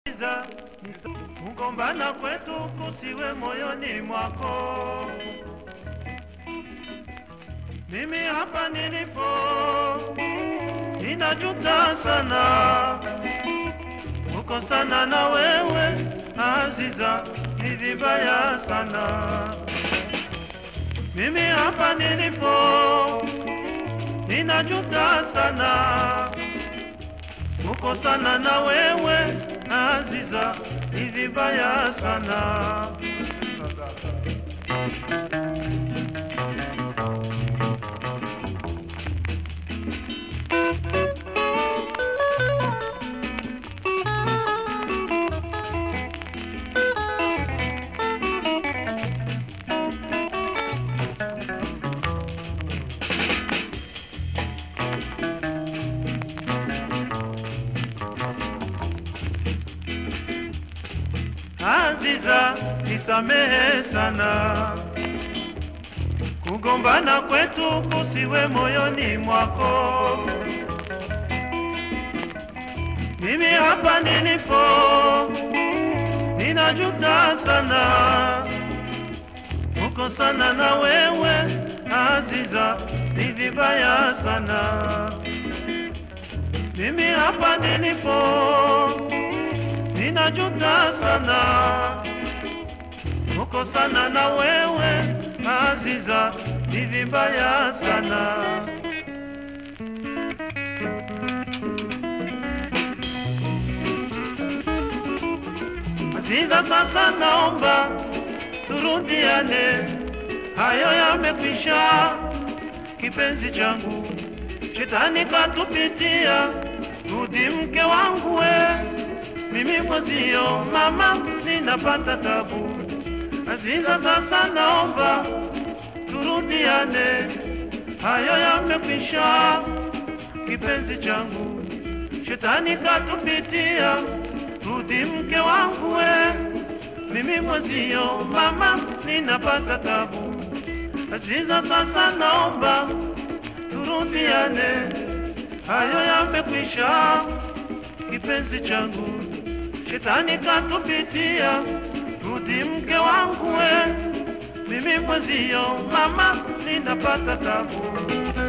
Giza, kugombana kwetu kusiwe moyoni mwako. Mimi hapa nilipo ninajuta sana kukosana na wewe Aziza, ni vibaya sana. Mimi hapa nilipo ninajuta sana kukosana na wewe Aziza, ni vibaya sana. Aziza, nisamehe sana, kugombana kwetu kusiwe moyoni mwako. Mimi hapa nilipo ninajuta sana kukosana na wewe Aziza, ni vibaya sana. Mimi hapa nilipo ninajuta sana kukosana na wewe Aziza, ni vibaya sana. Aziza, sasa naomba turudiane, hayo yamekwisha, kipenzi changu, shetani katupitia, rudi mke wangu we mimi mwezio mama ninapata tabu. Aziza, sasa naomba turudiane, hayo yamekwisha, kipenzi changu, shetani katupitia, rudi mke wangu we, mimi mwezio mama ninapata tabu. Aziza, sasa naomba turudiane, hayo yamekwisha, kipenzi changu shetani katupitia, rudi mke wangu we, mimi mwezio mama ninapata tabu.